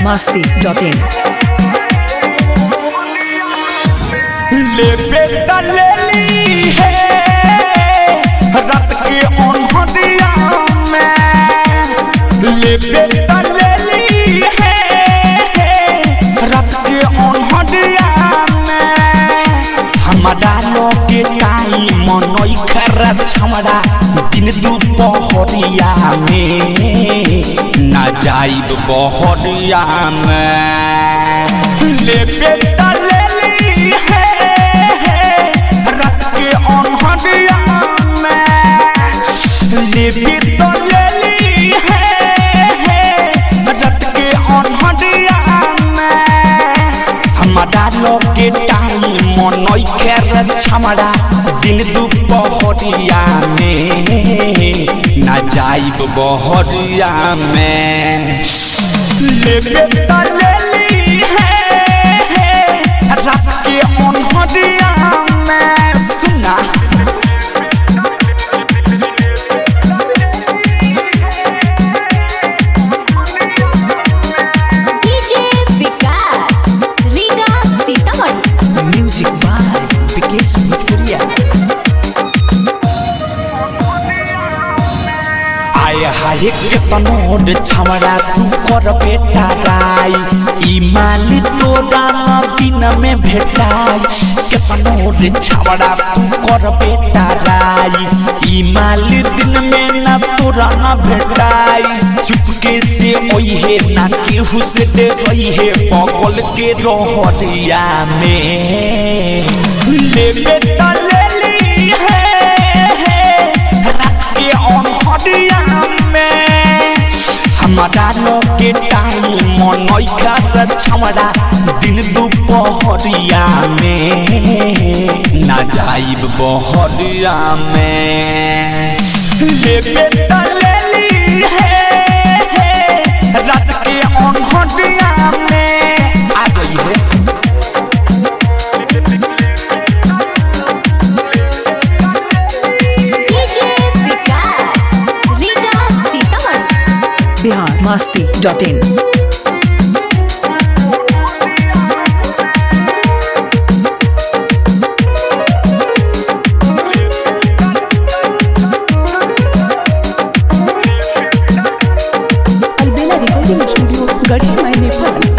masti.in ले बेटा ले ली है रात के ओन्हरिया में ले बेटा ले ली है रात के ओन्हरिया में हमारा लोगे काई मनोई खरा छमड़ा दिन दुपहरिया में ना जाइब बहरिया में ले बेटा ले ली है रात के ओन्हरिया में ले बेटा ले ली है रात के ओन्हरिया में हमारा लोगे टाइम मनोई खेर छमड़ा दिन दुपहरिया में ना जाइब बहरिया में ले बेटा ले ली है रात के ओन्हरिया में सुना DJ Vikas Riga Sitamarhi music by Vikesh Bhojpuriya आय हाय के तनोड छमड़ा तू कर बेटा राई ई माली तोरा न दिन में भेटाई के तनोड छमड़ा तू कर बेटा राई ई माली दिन में न तोरा न भेटाई चुपके से ओहे ना केहू से दे रही है बगल के रोहरिया में ले बेटा ले ली है रात के ओन्हरिया में हमारा लोगे टाइम मनोई कर छमड़ा दिन दुपहरिया में ना जाइब बहरिया में ले बेटा ले ली है रात के ओन्हरिया में आ गई है DJ Vikas Riga Sitamarhi Bihar masti.in Albela recording studio गढ़ी मैंने फल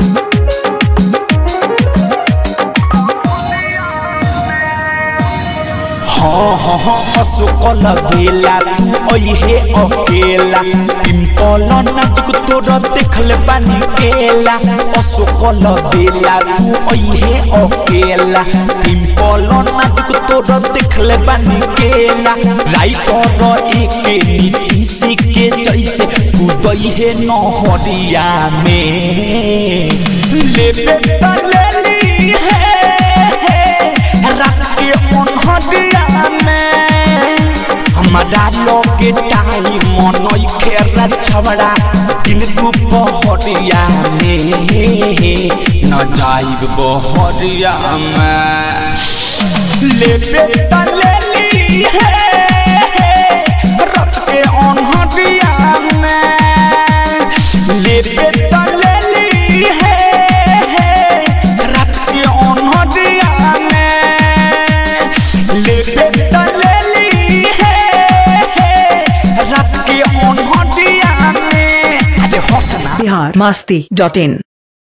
हाँ हाँ हाँ अशोकल बेला तू ओहे अकेला पिंपल नाचक तोर देखल बानी केला अशोकल बेला तू ओहे अकेला पिंपल नाचक तोर देखल बानी केला राइटर एके नीतीश के जैसे कूदई है नहरिया में ले बेटा ले ली है रात के ओन्हरिया में हमारा लोगे टाइम मनोई खेरा छबड़ा दिन दुपहरिया में न जाइब बहरिया में ले बेटा ले ली है रात के ओन्हरिया में ले बेटा ले ली है रात के ओन्हरिया में ले बेटा ले ली है रात के ओन्हरिया में अरे हट ना Bihar masti.in